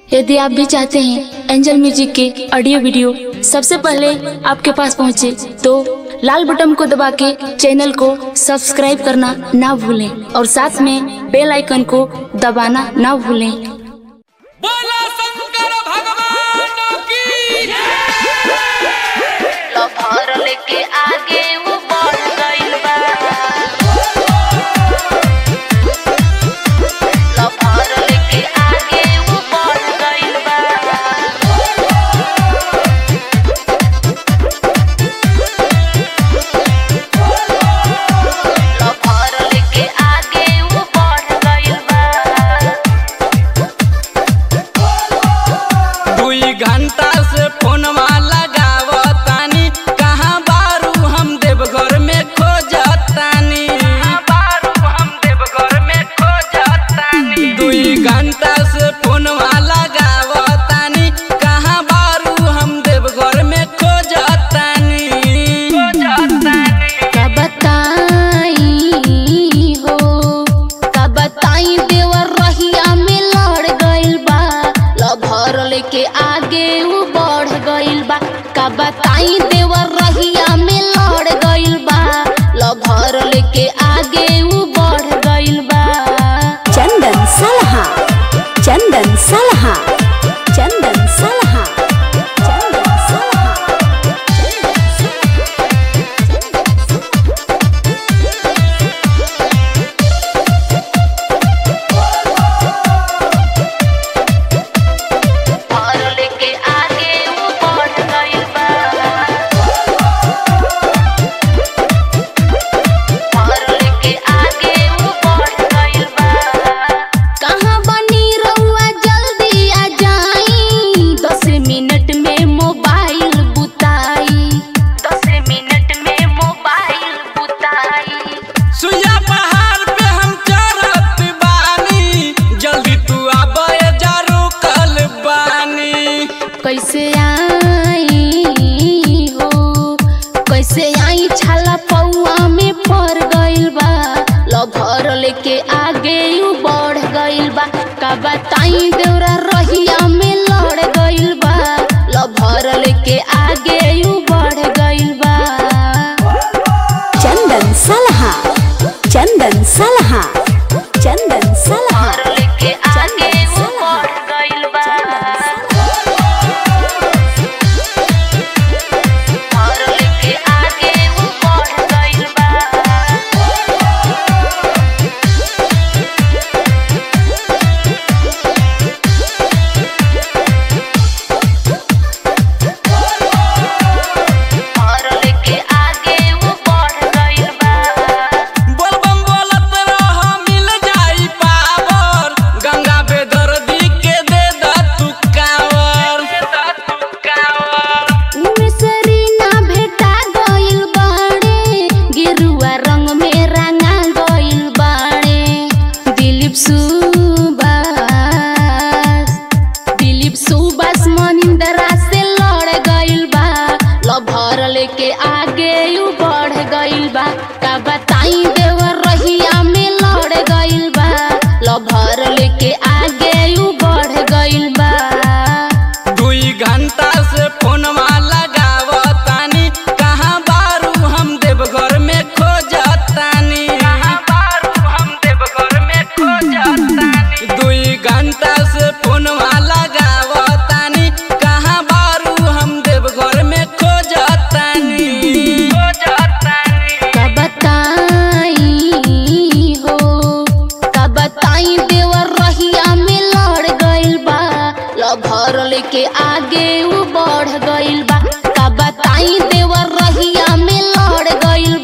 यदि आप भी चाहते हैं एंजल म्यूजिक के ऑडियो वीडियो सबसे पहले आपके पास पहुंचे तो लाल बटन को दबा के चैनल को सब्सक्राइब करना ना भूलें और साथ में बेल आइकन को दबाना ना भूलें बोला शंकर भगवान की लफर लेके आगे वो बढ़ गइल बा लफर लेके आगे वो बढ़ गइल बा लफर लेके आगे वो बढ़ गइल बा दुई घंटा से फोनवा लगावतानी कहाँ बारू हम देवघर में खोजतानी बारू हम देवघर में खोजतानी दुई घंटा से फोनवा लगावतानी कहाँ बारू हम देवघर में खोजतानी खोजतानी का बताई हो का बताई देवर रहिया में लड़ गइल बा लभर लेके आगे वो बढ़ गइल बा का बताई देवर रहिया में लड़ गइल बा लभर लेके आगे वो बढ़ गइल बा चंदन सलहा चंदन सलहा चंदन सलहा चंदन सलहा लभर लेके आगे वो बढ़ गइल बा लभर लेके आगे वो बढ़ गइल बा कहाँ बनी रउआ जल्दी आ जाई दस मिनट में मोबाइल बुताई दस मिनट में मोबाइल बुताई सुइया पहाड़ पे हम चढ़त बानी जल्दी तू आबे जरू कल बानी कैसे आई हो कैसे आई छाला पौआ में पड़ गइल बा लभर लेके आगे यू बढ़ गइल बा का बताई देवरा रहिया में लड़ गइल बा लभर लेके आगे यू बढ़ गइल बा चंदन सलहा चंदन सलहा चंदन सलहा लभर लेके आगे यू बढ़ गइल बा लभर लेके आगे यू बढ़ गइल बा लभर लेके आगे वो बढ़ गइल बा बोलबम बोलत रह मिल जाई पावर गंगा बेदर्दी के दे द तू कावर दे द तू कावर मिसरी ना भेटा गइल बाड़े गेरुआ रंग में रंगा गइल बाड़े दिलीप सुबास दिलीप सुबास मनिंदरा से लड़ गइल बा लभर लेके आगे यू बढ़ गइल बा का बताई देवर रहिया में लड़ गइल बा लभर लेके आगे यू बढ़ गइल बा दुई घंटा से फोनवा लगावतानी कहाँ बारू हम देवघर में खोजतानी कहाँ बारू हम देवघर में खोजतानी दुई घंटा से फोनवा लगावतानी कहाँ बारू हम देवघर में खोजतानी खोजतानी का बताई हो का बताई देवर रहिया में लड़ गइल बा लभर लेके आगे वो बढ़ गइल बा का बताई देवर रहिया में लड़ गइल